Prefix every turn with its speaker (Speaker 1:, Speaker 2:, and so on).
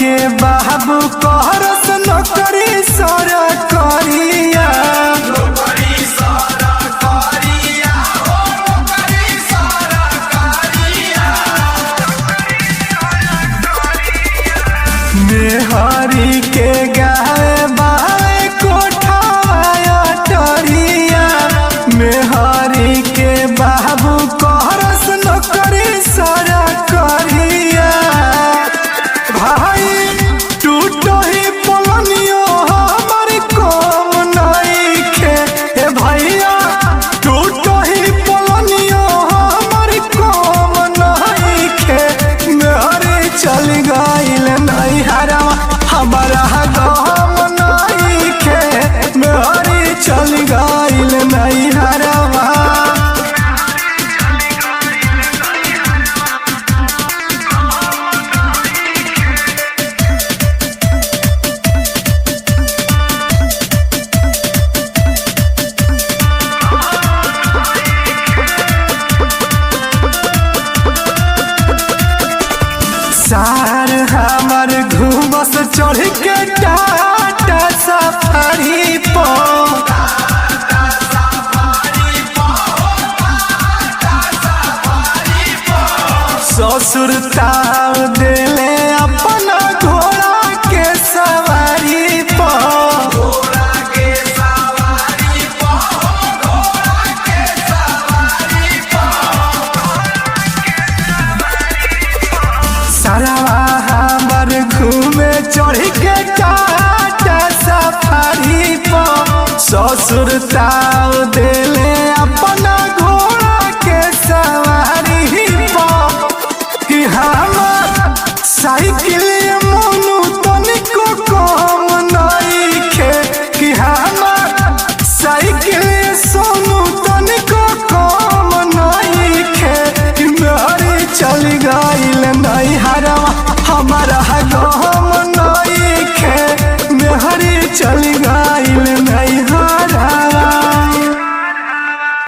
Speaker 1: के बाबू कहरस नौकरी सर करिया मेहरी के गाय बाय कोठाया टरिया मेहरी के बाबू कहरस नौकरी सर करिया भाई टूटो ही पलनियो हमर कम नइखे ए भैया टूटो ही पलनियो हमर कम नइखे मेहरे चल गइल नैहरा हमारा गम नइखे मेहरे चल गइल नैहरा सार हमर घूमस चढ़ के टाटा सफारी पर ससुर ताव देले अपना घोड़ा के सवारी पर सरवा हमर घूमे चढ़ के टाटा सफारी पर ससुर ताव देले अपना